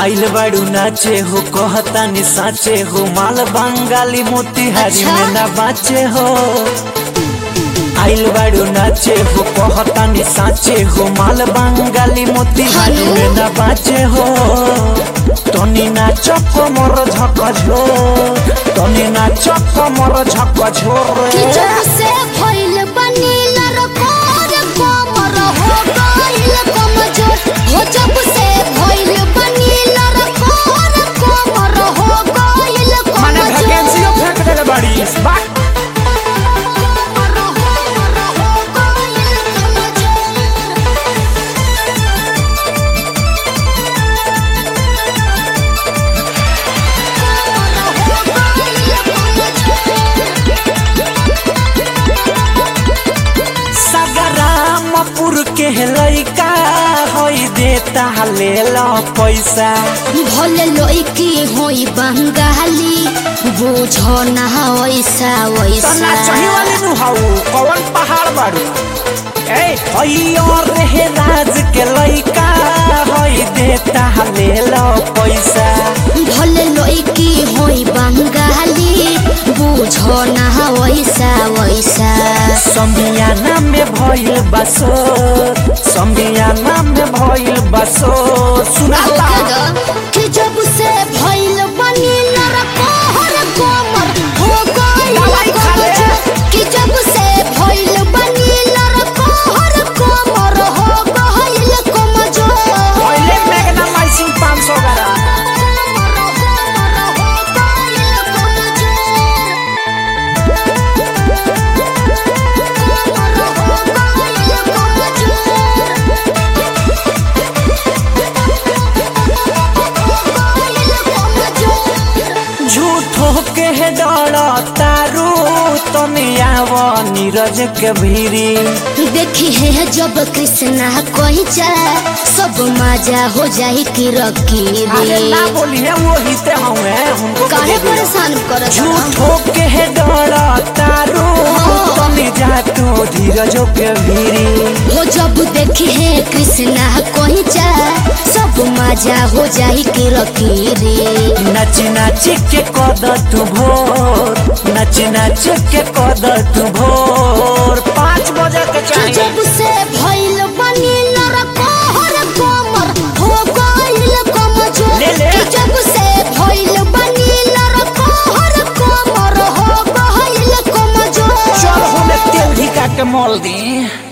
आइल बाड़ू नाचे हो कहतानी साचे हो माल बंगाली मोतिहारी अच्छा। में ना बाचे हो आइल बाड़ू नाचे हो कहतानी साचे हो माल बंगाली मोतिहारी हेलो। में ना बाचे हो तनी नाच कमर झक झोर तनी नाच कमर झक झोर कि जब से भइल बनी लरकोर कोमर हो गइल कमजोर हो जब से भइल बनी लरकोर कोमर हो गइल माने कमजोर वैकेंसी फेंक देले बाड़ी बात कोमर हो हो गइल कमजोर सगरामपुर के लइका होई देता ले लो पैसा भले लइकी होई बंगाली बुझो ना वैसा तो ना चाही वैसा वाली नु हाउ कौन पहाड़ बाड़ू ए होई और रहे राज के लइका होई देता ले लो पैसा भले लइकी होई बंगाली बुझो ना वैसा वैसा समियाना में भइल बसो समियाना में भइल बसो सुनाता कि जब से भइल बनी नरकोहर कोमर हो गइल दवाई खा ले। कमजोर। कि जब से भइल बनी नरकोहर कोमर हो गइल कमजोर पहले मैग्नामाइसिन 500 ग्राम झूठो के डर तारू तनियाव नीरज के भीरी देखी है जब कृष्णा कोई जाए सब मजा हो जाए कि रखी अरे ना बोली है वो हिते हुए हमको काहे दे दियो। परेशान करत झूठो के डर तारू तनी जा तू धीरज के भीरी हो जब देखी है कृष्णा कोई जाए सब मजा हो जाए कि रखी रे नच नच के कद तू भोर नच नच के कद तू भोर पाँच बजे के कि चाहिए जब से भइल बनी नरकोहर कोमर हो गइल कमजोर ले ले। कि जब से भइल बनी नरकोहर कोमर हो गइल कमजोर चल हमें तेल धिका के मोल दी